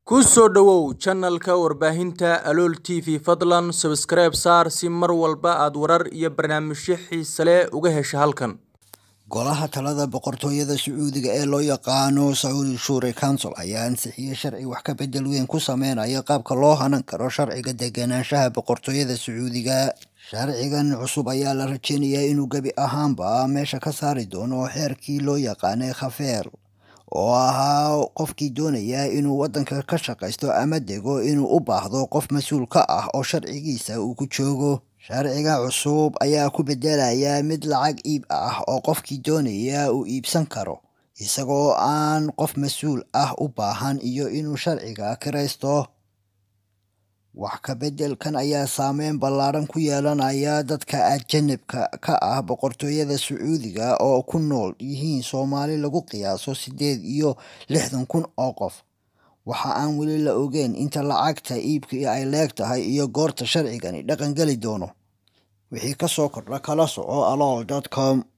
ku soo dhowow channelka warbaahinta alool t v fadlan subscribe saar si mar walba aad warar iyo barnaamijyo xiise leh uga hesho halkan golaha talada boqortooyada sacuudiga ee loo yaqaano sacuudi shuure council ayaa ansixiyey sharci wax ka bedel weyn ku sameynaya qaabka loo hanan karo sharciga deganaanshaha boqortooyada sacuudiga sharcigan cusub ayaa la rajeynayaa inuu gebi ahaanba meesha ka saari doono xeerkii loo yaqaanay khafeer oo ahaa qofkii doonaya inuu waddanka ka shaqaysto ama dego inuu u baahdo qof mas-uul ka ah oo sharcigiisa uu ku joogo sharciga cusub ayaa ku bedelaya mid lacag iib ah oo qofkii doonaya uu iibsan karo isagoo aan qof mas-uul ah u baahan iyo inuu sharciga kiraysto wax ka beddelkan ayaa saameyn ballaaran ku yeelanaya dadka ajanabka ka ah boqortooyada sacuudiga oo ku nool yihiin soomaali lagu qiyaaso siddeed iyo lixdan kun oo qof waxa aan weli la ogeyn inta lacagta iibkii ay leeg tahay iyo goorta sharcigani dhaqangeli doono wixii ka soo kordha kala soco alool dot com